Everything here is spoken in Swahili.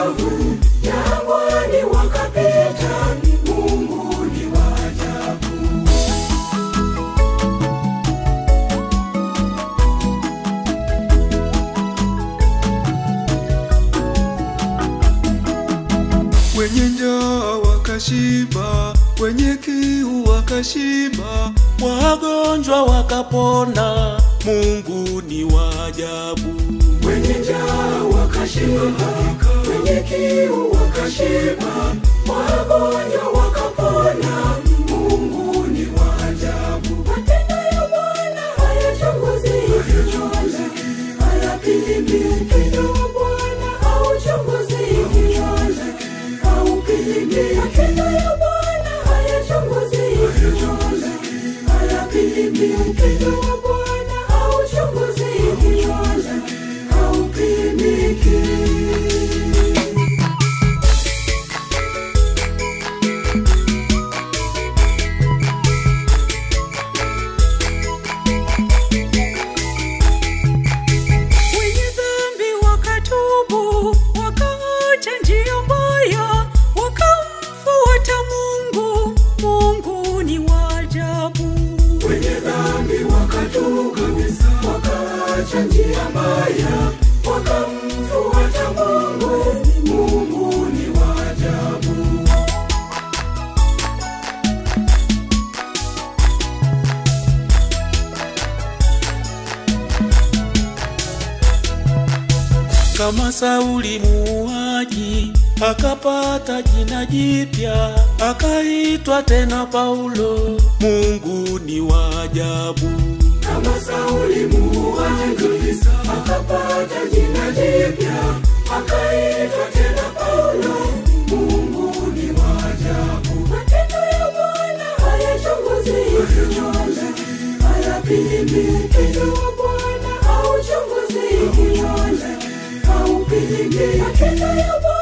kavu, jangwani wakapita. Mungu ni wa ajabu. wenye njaa wakashiba, wenye kiu wakashiba, wagonjwa wakapona. Mungu ni wa ajabu. Wenye njaa wakashiba, wenye kiu wakashiba, wagonjwa wakapona. Mungu ni wa ajabu. Matendo ya Bwana hayachunguziki, hayapimiki. Upendo wa Bwana hauchunguziki, haupimiki. Matendo ya Bwana hayachunguziki, hayapimiki. Upendo wa Bwana hauchunguziki, haupimiki. Wenye dhambi wakatubu, wakaacha njia mbaya, wakamfuata Mungu. Mungu ni wa ajabu. wenye dhambi wakatubu kabisa, wakaacha njia mbaya, wakamfuata Mungu. Mungu ni wa ajabu. kama Sauli muuaji akapata jina jipya, akaitwa tena Paulo. Mungu ni wa ajabu. Kama Sauli muuaji akapata jina jipya, akaitwa tena Paulo. Mungu ni wa ajabu. Matendo ya Bwana hayachunguziki, hayapimiki. Upendo wa Bwana hauchunguziki, haupimiki. Matendo ya Bwana